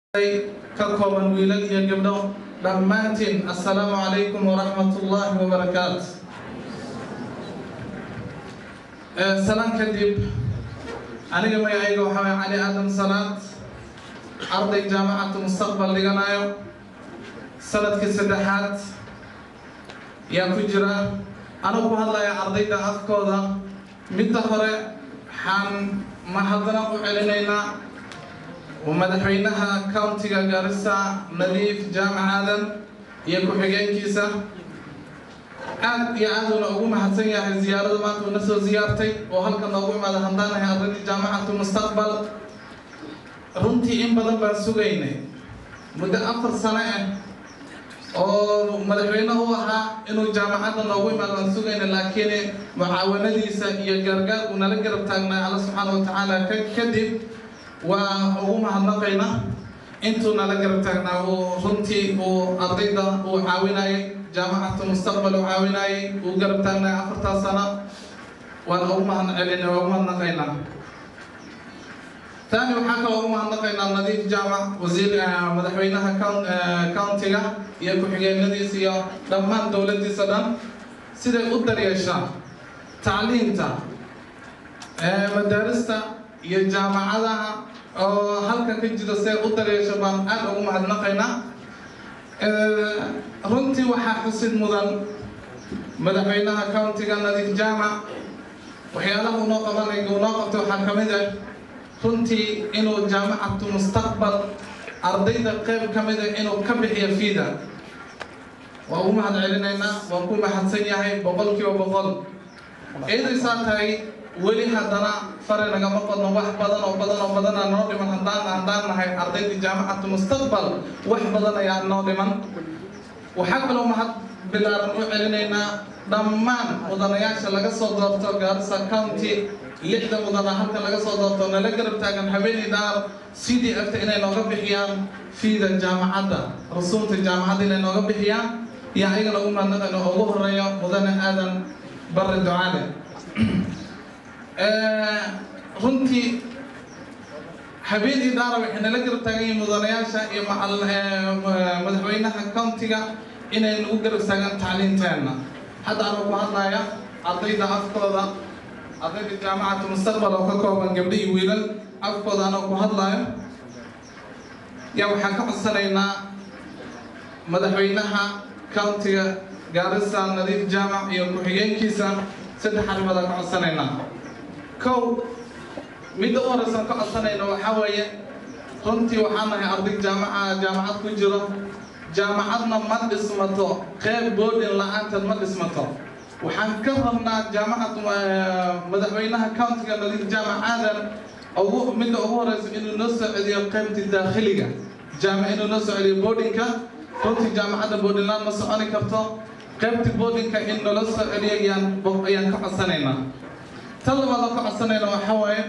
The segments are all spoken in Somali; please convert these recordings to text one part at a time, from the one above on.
ka kooban wiilal iyo gabdho dhammaantiin assalaamu calaykum waraxmatullaahi wabarakaatu salaan kadib aniga magacayga waxaa waye cali aadan salaad arday jaamacatu mustaqbal dhiganayo sanadkii saddexaad yaa ku jira anigu ku hadlaya ardayda afkooda midda hore waxaan mahadnaq u celinaynaa madaxweynaha countiga gaarisa nadiif jaamac aadan iyo ku-xigeenkiisa aad iyo aad uuna ugu mahadsan yahay ziyaarada maanta uuna soo ziyaartay oo halkan noogu imaada handaanahay ardaydii jaamacatu mustaqbal runtii in badan baan sugaynay muddo afar sano ah oo madaxweyne u ahaa inuu jaamacadda noogu imaado waan sugaynay laakiin mucaawanadiisa iyo gaargaar uu nala garab taagnay alla subxaana wa tacaala kadib waa ugu mahadnaqaynaa intuu nala garab taagnaa uu runtii uu ardayda uu caawinayay jaamacatu mustaqbal uu caawinayay uu garab taagnay afartaa sano waan ugu mahad celinay waa ugu mahadnaqaynaa tani waxaa kaloo ugu mahadnaqaynaa nadiif jaamac wasiir madaxweynaha countiga iyo ku-xigeenadiisa iyo dhammaan dowladdiisa dhan siday u daryeeshaa tacliinta madaarista iyo jaamacadaha oo halkan ka jira see u daryeesho baan aad ugu mahadnaqaynaa runtii waxaa xusid mudan madaxweynaha countiga nadiif jaamac waxyaalaha unoo qabanay unoo qabtay waxaa ka mid ah runtii inuu jaamacatu mustaqbal ardayda qeyb ka mid ah inuu ka bixiyo fiida waa ugu mahad celinaynaa waan ku mahadsan yahay boqol kiiba boqol ciidaysaa tahay weli haddana fare nagama qodno wax badan oo badan oo badana noo dhiman haddaan haddaan nahay ardaydii jaamacatu mustaqbal wax badan ayaa noo dhiman waxaa kaloo mahad bilaaran u celinaynaa dhammaan mudanayaasha laga soo doorto gaarisa county lixda mudana halka laga soo doorto nala garab taagan habeenii dhaar sidii agta inay nooga bixiyaan fiida jaamacadda rasuulta jaamacadda inay nooga bixiyaan iyo ayagana ugu mahadnaqayno ugu horeeyo mudane aadan barre ducaale runtii habeenii dhaara waxay nala garab taagan yihiin mudanayaasha iyo madaxweynaha countiga inay nagu garab taagaan tacliinteenna hadda anuu ku hadlaya ardayda afkooda ardayda jaamacatu mustaqbal oo ka kooban gabdho iyo wiilal afkooda anuu ku hadlayo yaa waxaan ka codsanaynaa madaxweynaha countiga gaarisa nadiif jaamac iyo ku-xigeenkiisa saddex arrimood aan ka codsanaynaa kow midda u horeysan ka codsanayna waxaa weeye runtii waxaan nahay arday jaamaca jaamacad ku jiro jaamacadna ma dhismato qeyb boodhin la-aanteed ma dhismato waxaan ka rabnaa jaamacad madaxweynaha countiga nadiif jaamac aadan ugu midda ugu horeysa inuu noo soo celiyo qeybtii daakhiliga jaamac inuu noo soo celiyo boodhinka runtii jaamacadda boodhinlaan ma soconi karto qeybtii boodhinka in nala soo celiyo ayaan ayaan ka codsanaynaa tan labaad oo ka codsanayna waxaa waaye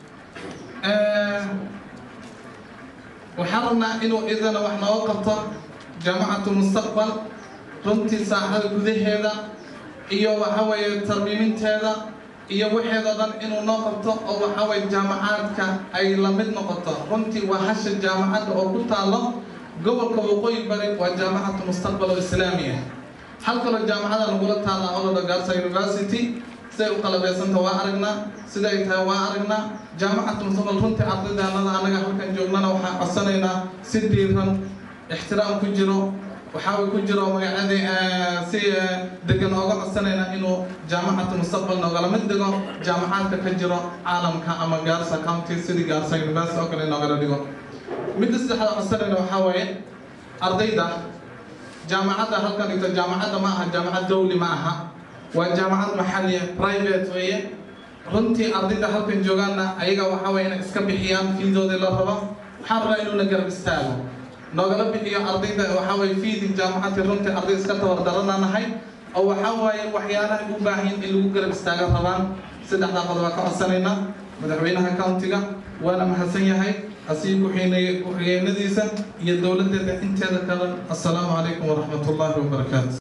waxaan rabnaa inuu idana wax nooga qabto jaamacatu mustaqbal runtii saacada gudaheeda iyo waxaa weeye tarmiiminteeda iyo waxeedoo dhan inuu noo qabto oo waxaa waye jaamacaadka ay la mid noqoto runtii waa hasha jaamacadda oo ku taalo gobolka waqooyi bari waa jaamacatu mustaqbal oo islaami ah hal kaloo jaamacada nagula taala oloda gaarsa university siday u qalabeysanta waa aragnaa siday tahay waa aragnaa jaamacatu mustaqbal runtii ardaydaanada anaga halkan joognana waxaan codsanaynaa si diiran ixtiraam ku jiro waxaa ku jiro magacadii si degan ooga codsanaynaa inuu jaamacatu mustaqbal noogala mid dhigo jaamacaadka ka jiro caalamka ama gaarsa county sidii gaarsa university oo kale noogala dhigo midda saddexda codsanayna waxaa waaye ardayda jaamacadda halkan dhigto jaamacadda ma aha jaamacad dawli ma aha waa jaamacad maxaliya private weeye runtii ardayda halkan joogaanna ayaga waxaa waye inay iska bixiyaan fiidoodii la rabo waxaan rabaa inuuna garab istaago noogala bixiyo ardayda waxaa waye fiidii jaamacadii runtii arday iska tabardarana nahay oo waxaa waaye waxyaalaha u baahan in lagu garab istaaga rabaan saddexdaa qodob baa ka codsanaynaa madaxweynaha countiga waana mahadsan yahay asii ku-xigeenadiisa iyo dowladeeda inteeda kale assalaamu calaykum waraxmat ullaahi wabarakaatu